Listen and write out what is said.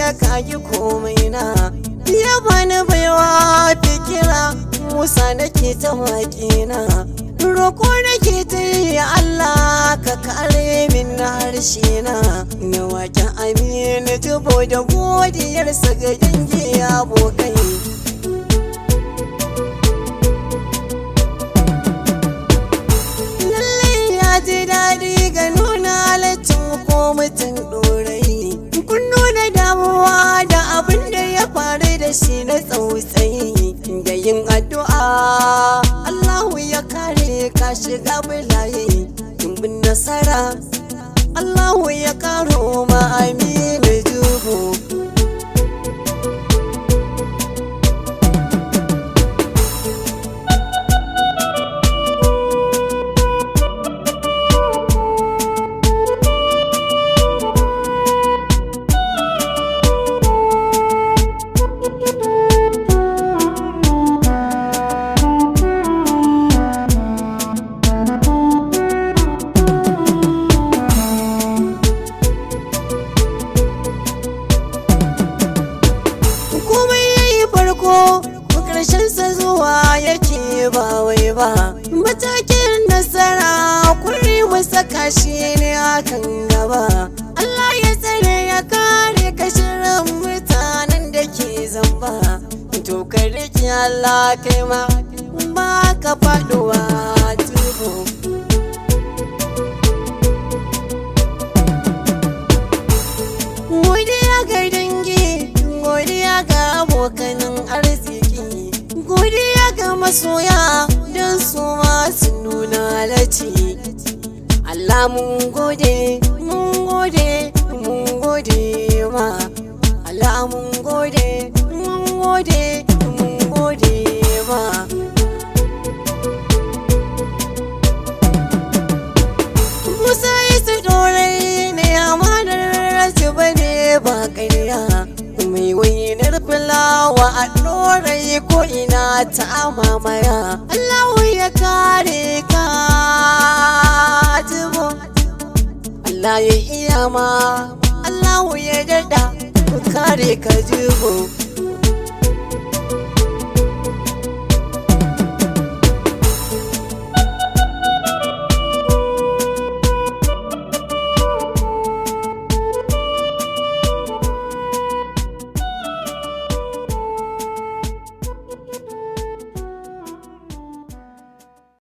ya kagi komai na ya bani baiwa fikira musa nake ta waƙina roko nake ta yi Allah ka kare min na harshe na na waƙen aminu tubo da godiyarsa ga dangi abokai lallai ya ji daɗi ga nuna halaccin ko mutum ɗorai kun nuna damuwa da abin da ya faru da shi na tsautsayi da yin addu'a Allahu ya kare ka shiga bulaye dimbin nasara Allahu ya karo ma aminu juhu komai yayi farko karshen sa zuwa yake ba wai ba matakin nasara kuri mu saka shi ne akan gaba Allah ya tsare ya kare kashirin mutanen da ke zamba to ka rike Allah kai ma ba ka faduwa tuhu Godiya ga dangi, godiya ga abokanin arziki, godiya ga masoya don su masu nuna halacci. Allah mun gode, mun gode, mun gode ma. Allah mun gode, mun gode, mun gode ma. Musa isa dorai ne amanar rasu bane ba ƙarya mai wainar fulawa a dorai ko ina ta mamaya Allahu ya kare ka jibo Allah ya iya ma Allahu ya dada kare ka jibo